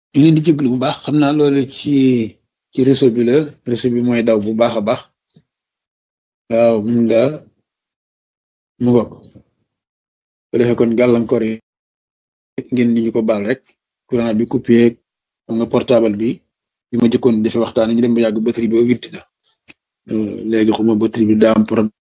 ñu leen di jéglu bu baax xam naa loolu ci ci réseau bi la réseau bi mooy daw bu baax a baax waaw mun nga mu ngo ko defee kon gàllankoor yi ngeen di ñu ko baal rek courant bi coupé xam nga portable bi bi ma jëkkoon defee waxtaan ñu dem ba yàgg batterie bi witti na léegi xuma batterie bi daa am problème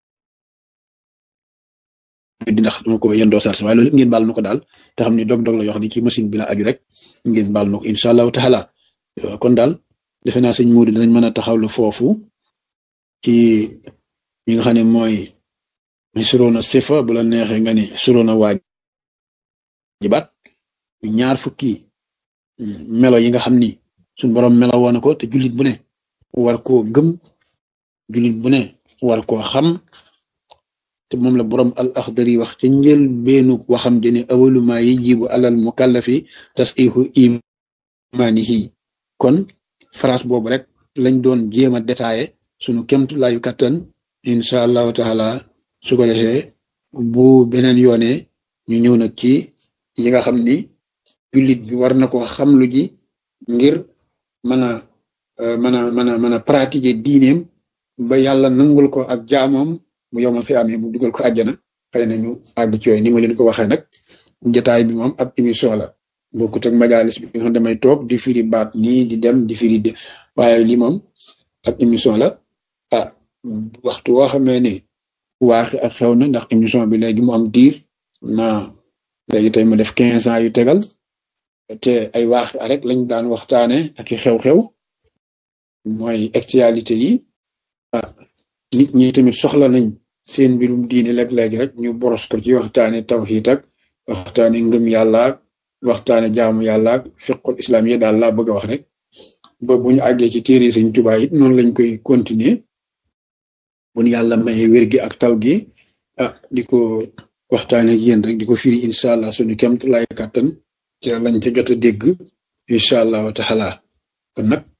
di ndax dama ko yendoo sarse waaye loolu ngeen baal na ko daal te xam ni dog-dog la yoo xam ne ci machine bi la aju rek ngeen baal na ko incha allahu taala kon daal defe naa sëñ Modou dinañ mën a taxawlu foofu ci ñi nga xam ne mooy suroona sifa bu la neexee nga ni suroona waajibaat ñaar fukki melo yi nga xam ni suñ borom melo woon ko te jullit bu ne war koo gëm jullit bu ne war koo xam te moom la borom al axdari wax ca njël beenu waxam jëne awaluma yi jibu alal mukallafi tasihu imanihi kon phrase boobu rek lañ doon jéem a détaillé sunu kemtu laayu kattan incha allahu taala su ko defee bu beneen yoone ñu ñëw nag ci yi nga xam ni jullit bi war na ko xam lu ji ngir mën a mën a mën a mën a pratiquer diineem ba yàlla nangul ko ak jaamoom mu yomal fi amee mu dugal ko àjjana xëy na ñu àgg ci yooyu ni ma leen ko waxee nag jotaay bi moom ab émission la bokkut ak majalis bi nga xam damay toog di firi baat nii di dem di firi de waaye lii moom ab émission la ah waxtu woo xamee ne waaxi ak xew na ndax émission bi léegi mu am diir na léegi tey mu def quinze ans yu tegal te ay waaxi rek lañ daan waxtaane ak i xew-xew mooy actualité yi ah nit ñi tamit soxla nañ seen mbirum diine léeg-léegi rek ñu boros ko ci waxtaane tawxiid ak waxtaane ngëm yàlla ak waxtaane jaamu yàlla ak fiqul islam yi daal laa bëgg a wax rek ba bu ñu àggee ci téere Sëñ Tuubaa it noonu lañ koy continuer bu ñu yàlla maye wér gi ak tal gi ah di ko waxtaane yéen rek di ko firi incha allah suñu kemt lay kàttan ci lañ ca jot a dégg incha allah wa taala kon nag